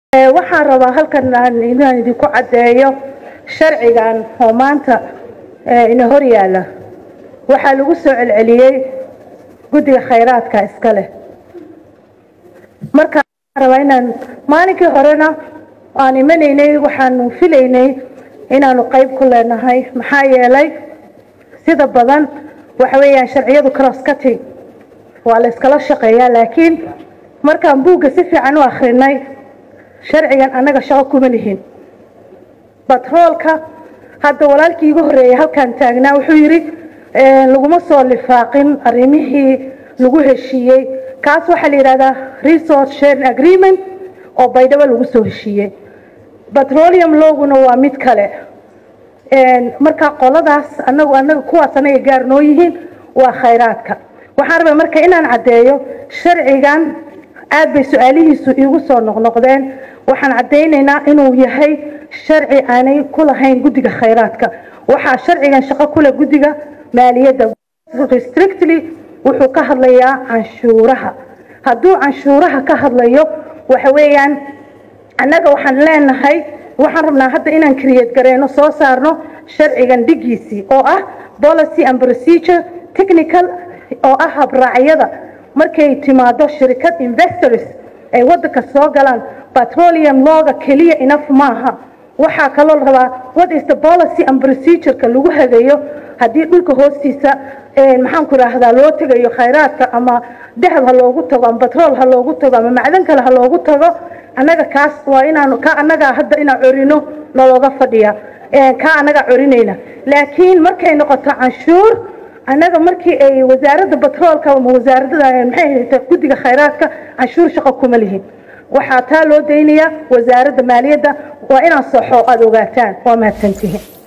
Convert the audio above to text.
waxaan rabaa halkan inaan idinku caddeeyo sharcigan oo maanta ina hor yaalla waxaa lagu soo celceliyey guddiga khayraadka iska leh marka waxaan rabaa inaan maalinkii horena aan imanaynay waxaanu filaynay inaanu qayb ku leenahay maxaa yeelay sida badan waxa weeyaan sharciyadu cross cutting waa la iskala shaqeeyaa laakiin markaan buugga si fiican u akhrinay sharcigan annaga shaqo kuma lihin batroolka hadda walaalkii igu horreeyay halkaan taagnaa wuxuu yidhi laguma soo lifaaqin arrimihii lagu heshiiyey kaas waxaa la yidhahdaa resource sharing agreement oo baydhabo lagu soo heshiiyey petroleum loguna waa mid kale marka qoladaas anagu anaga kuwaas anaga gaar noo yihiin waa khayraadka waxaan rabaa marka inaan caddeeyo sharcigan aad bay su-aalihiisu iigu soo noqnoqdeen waxaan caddaynaynaa inuu yahay sharci aanay ku lahayn guddiga khayraadka waxaa sharcigan shaqo kule guddiga maaliyadda restrictly wuxuu ka hadlayaa canshuuraha hadduu canshuuraha ka hadlayo waxa weeyaan annaga waxaan leenahay waxaan rabnaa hadda inaan create gareyno soo saarno sharcigan dhigiisii oo ah policy and procedure technical oo ah habraacyada markay timaado shirkad investors ay waddanka soo galaan petroleum looga keliya enough maaha waxaa kaloo la rabaa what is the policy and procedureka lagu hagayo haddii dhulka hoostiisa maxaan ku raahdaa loo tegayo khayraadka ama dahab ha loogu tago ama batrool ha loogu tago ama macdan kale ha loogu tago annaga kaas waa inaanu ka annagaa hadda inaan corino nalooga fadhiya kaa annagaa corinayna laakiin markay noqoto canshuur annaga markii ay wasaaradda batroolka ama wasaaradda maxay hayta guddiga khayraadka canshuur shaqo kuma lihin waxaa taa loo daynayaa wasaaradda maaliyadda waa inaan soxo aada ogaataan waa mahadsantihiin